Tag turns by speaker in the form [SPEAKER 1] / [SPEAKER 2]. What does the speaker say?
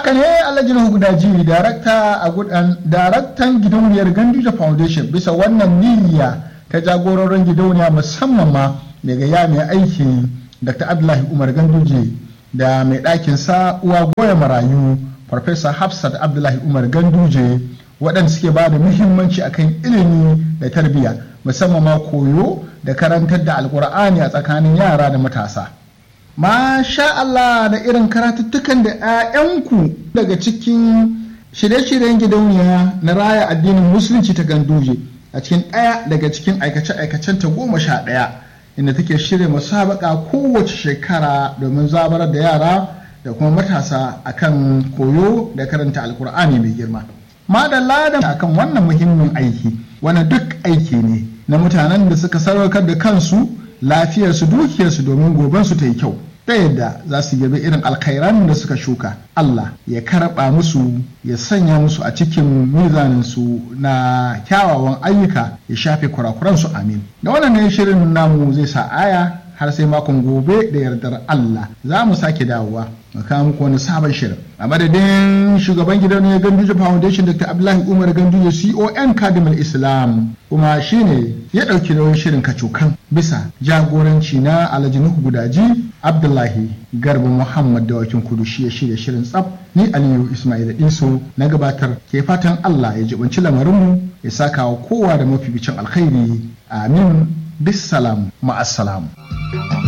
[SPEAKER 1] haka ne alhaji nuhu gudaji darakta a gudan daraktan gidauniyar ganduje foundation bisa wannan niyya ta jagororin gidauniya musamman ma daga ya mai aikin dr abdullahi umar ganduje da mai ɗakin sa uwa goya marayu farfesa hafsat abdullahi umar ganduje waɗanda suke ba da muhimmanci akan ilimi da tarbiyya musamman ma koyo da karantar da alkur'ani a tsakanin yara da matasa Masha Allah da irin karatuttukan da 'ya'yanku daga cikin shirye-shiryen gidauniya na raya addinin musulunci ta ganduje a cikin ɗaya daga cikin aikace-aikacen ta goma sha ɗaya inda take shirya musabaka kowace shekara domin zabarar da yara da kuma matasa akan koyo da karanta alkur'ani mai girma. Madalla da akan wannan muhimmin aiki wani duk aiki ne na mutanen da suka sadaukar da kansu lafiyarsu dukiyarsu domin gobensu ta yi kyau ta yadda za su girbi irin alkhairan da suka shuka Allah ya karɓa musu ya sanya musu a cikin mizaninsu na kyawawan ayyuka ya shafe kurakuransu amin da wannan ne shirin namu zai sa aya har sai makon gobe da yardar Allah za mu sake dawowa mu kawo muku wani sabon shirin a madadin shugaban gidan ne Ganduje Foundation Dr. Abdullahi Umar Ganduje CON Kadimul Islam kuma shine ya ɗauki nauyin shirin kacokan bisa jagoranci na Alhaji Nuhu Gudaji Abdullahi Garba Muhammad da wakin kudu shi ya shirya shirin tsaf ni Aliyu Ismail Iso na gabatar ke fatan Allah ya jibanci lamarinmu ya saka wa kowa da mafificin alkhairi amin bisalam ma'assalam.